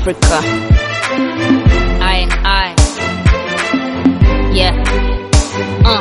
Africa. I and I. Yeah. Uh.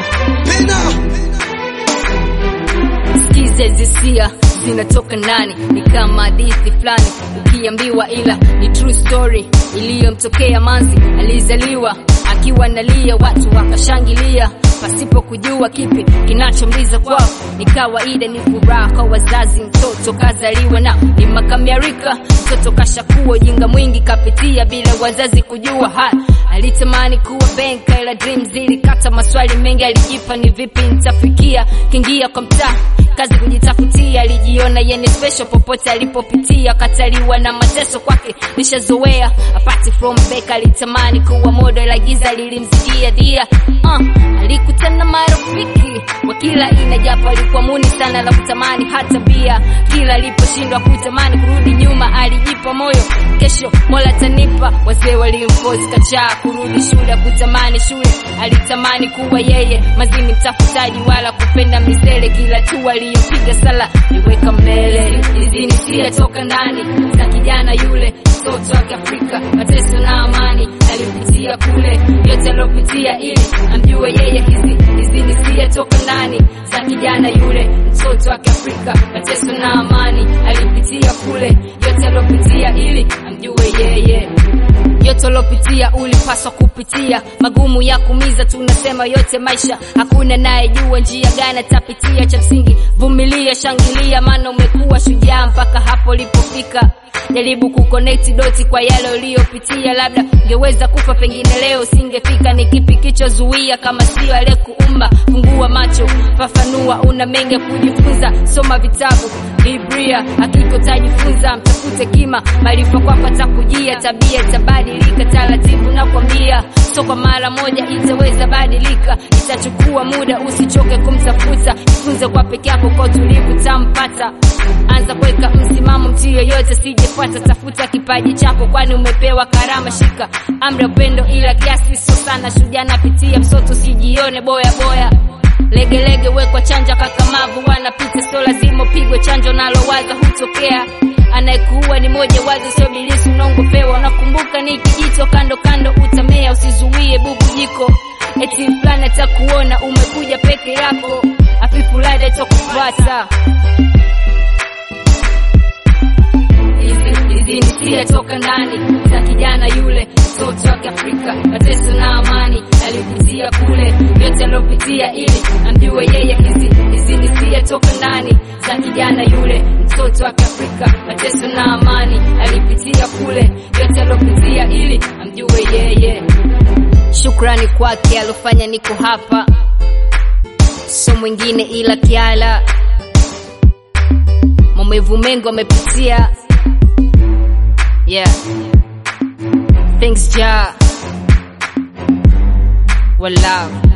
Sikiza hisia zinatoka ndani, ni kama hadithi fulani ukiambiwa, ila ni true story iliyomtokea manzi. Alizaliwa akiwa nalia, watu wakashangilia pasipo kujua kipi kinachomliza kwao. Ni kawaida, ni furaha kwa wazazi, mtoto kazaliwa na ni makamirika, mtoto kashakuwa ujinga mwingi kapitia bila wazazi kujua. Ha, alitamani kuwa benka, ila dreams zilikata, maswali mengi alijipa, ni vipi nitafikia? Kingia kwa mtaa kazi kujitafutia, alijiona yeye special popote alipopitia, kataliwa na mateso kwake nishazoea. Apart from back, alitamani kuwa model, la giza lilimzidia dia. Uh, alikutana marafiki wa kila aina, japo alikuwa muni sana la kutamani hata bia. Kila aliposhindwa kutamani kurudi nyuma, alijipa moyo, kesho Mola tanipa. Wazee walimforce kachaa kurudi shule, kutamani shule, alitamani kuwa yeye mazini mtafutaji, wala kupenda misele. Kila tu aliyopiga sala niweka mbele, izini sia toka ndani za kijana yule, mtoto wa Kiafrika, mateso na amani alipitia kule, yote alopitia ili amjue yeye. Hizi hizi ni sia toka ndani za kijana yule, mtoto wa Kiafrika, mateso na amani alipitia kule, yote alopitia ili amjue yeye yote ulopitia ulipaswa kupitia, magumu ya kumiza, tunasema yote maisha, hakuna naye jua njia gani atapitia. Cha msingi vumilia, shangilia, maana umekuwa shujaa mpaka hapo ulipofika. Jaribu kuconnect doti kwa yale uliyopitia, labda ungeweza kufa, pengine leo usingefika. Ni kipi kichozuia kama sio aliyekuumba? Fungua macho, fafanua, una mengi ya kujifunza, soma vitabu Biblia, hakika utajifunza. Mtafute kima, maarifa kwako atakujia, tabia itabadilika taratibu, nakwambia, so kwa mara moja itaweza badilika, itachukua muda, usichoke kumtafuta, jifunze kwa peke yako, kwa utulivu tampata. Anza kuweka msimamo, mtu yoyote sijefuata, tafuta kipaji chako, kwani umepewa karama. Shika amri ya upendo, ila kiasi sio sana. Shujaa napitia msoto, sijione boya boya legelege wekwa chanja kakamavu, wanapita sio lazima upigwe chanjo, nalo waza hutokea. Anayekuua ni moja wazi, sio bilisi unaongopewa. Unakumbuka ni kijito kando kando, utamea, usizuie bubujiko. Eti fulani atakuona umekuja peke yako, afifu lada itakufuata. Hizi ni sia toka ndani za kijana yule, mtoto wa Kiafrika, mateso na amani alipitia kule, yote alopitia ili amjue yeye. Hizi hizi ni sia toka ndani za kijana yule, mtoto wa Kiafrika, mateso na amani alipitia kule, yote alopitia ili amjue yeye. Shukrani kwake alofanya niko hapa, so mwingine ila Kiala, maumivu mengi wamepitia Yeah. Thanks, Ja. Well, love.